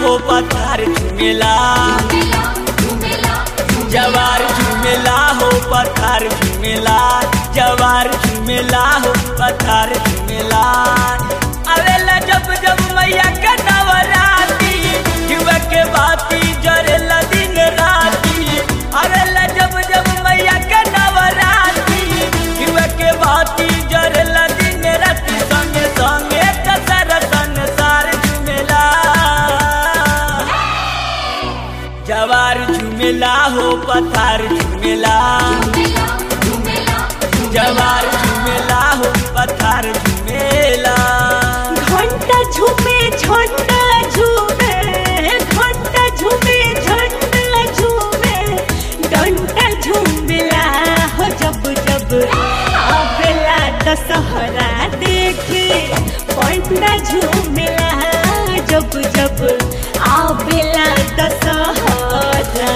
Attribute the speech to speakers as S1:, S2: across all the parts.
S1: हो पथार झुमेला जवार झुमेला हो पथार झुमेला जवार झुमेला हो पथार झुमेला अवेला जब जब मैया के नवराती युवा के बाती जरेला दिन राती अवेला जब जब मैया के नवराती युवा के बाती जरेला दिन राती संगे संगे कसर संसार झुमेला जवार झुमेला हो पथार झुमेला जवार झुमेला हो पथार झुमेला
S2: घंटा झूमे झंडा झूमे घंटा झूमे झंडा झूमे घंटा झूमेला हो जब जब आवेला दशहरा देखे पंडा झूमेला जब जब आवेला दशहरा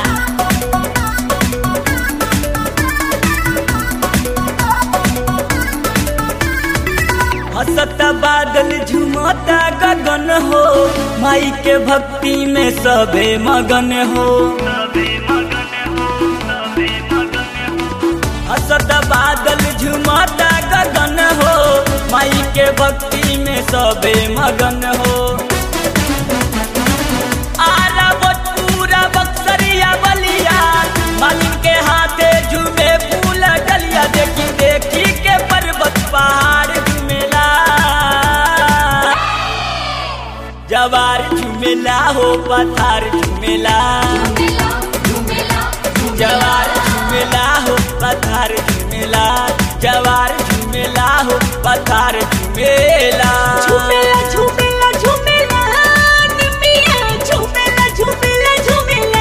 S1: हसत बादल झुमता गगन हो माई के भक्ति में सबे मगन हो हसत बादल झुमता गगन हो माई के भक्ति में सबे मगन हो आरा भोजपुरा बक्सरिया बलिया मालिक के हाथे झूमे फूल डलिया देखी देखी के पर्वत पहाड़ झूमेला जवार झूमेला हो पथार झूमेला जवार झूमेला हो पथार झूमेला जवार झूमेला हो पथार झूमेला
S2: झूमेला झूमेला झूमेला निमिया झूमेला झूमेला झूमेला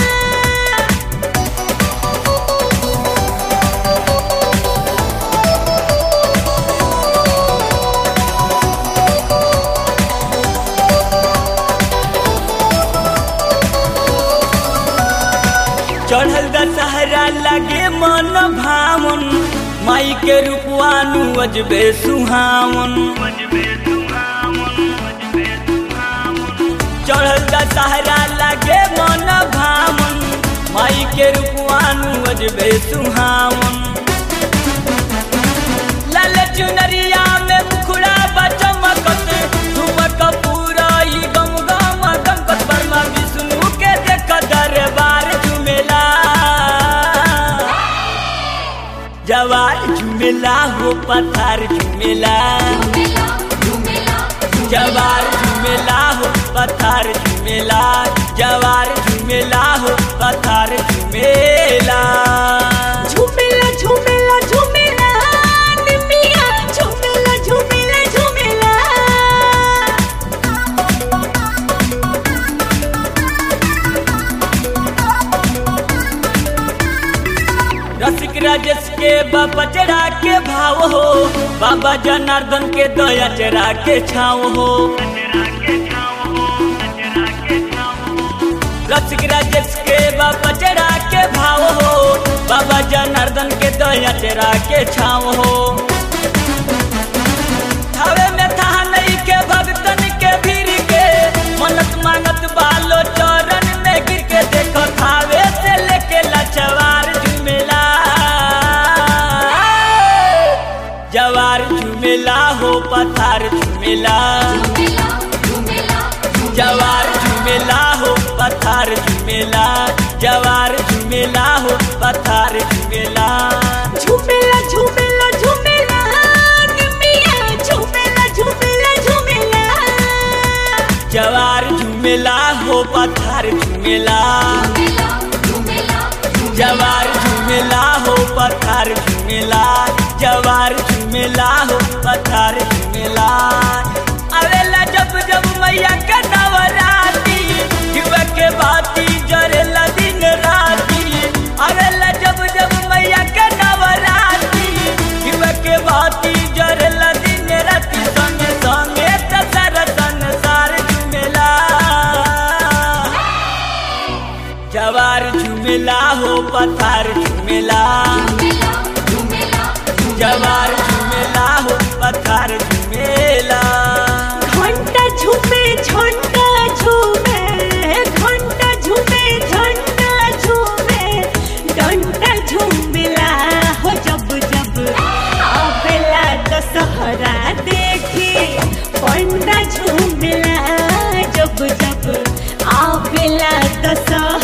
S1: चढ़ल दशहरा लगे मन भावन माई के रूपवानु अजबे सुहावन चढ़ल दशहरा लगे मन भावन माई के रूपवानु अजबे सुहावन लाल चुनरिया में मुखड़ा बचमकत धुमक पूरा ही गम गम गमकत वर्मा विष्णु के देख दरबार झुमेला जवार झुमेला हो पथार झुमेला जवार झुमेला हो पथार झुमेला जवार झुमेला हो पथार झुमेला
S2: झूमेला झूमेला झूमेला निमिया झूमेला झूमेला झूमेला
S1: रसिक राजेश के बाबा चढ़ा के भाव हो बाबा जनार्दन के दया चढ़ा के छाव हो रसिक राजेश के बाबा चढ़ा के भाव हो बाबा जनार्दन के दया चढ़ा के छाव हो थावे में था नहीं के भगतन के भीड़ के मनत मांगत बालो चरण में गिर के देखो थावे से लेके लचवार झुमेला जवार झुमेला हो पथार झुमेला जवार झुमेला हो पथार झुमेला जवार झुमेला हो पथार झुमेला
S2: झूमेला झूमेला झूमेला निमिया झूमेला झूमेला झूमेला
S1: जवार झुमेला हो पथार झुमेला जवार झुमेला हो पथार झुमेला जवार झुमेला हो पथार झुमेला अवेला जब जब मैया के नवराती युवा के बाती जरेला दिन राती अवेला जब जब मैया के नवराती युवा के बाती जरेला दिन राती संगे संगे तसर संसार झुमेला जवार झुमेला हो पथार झुमेला जवार झुमेला हो पथार झुमेला
S2: घंटा झूमे झंडा झूमे दशहरा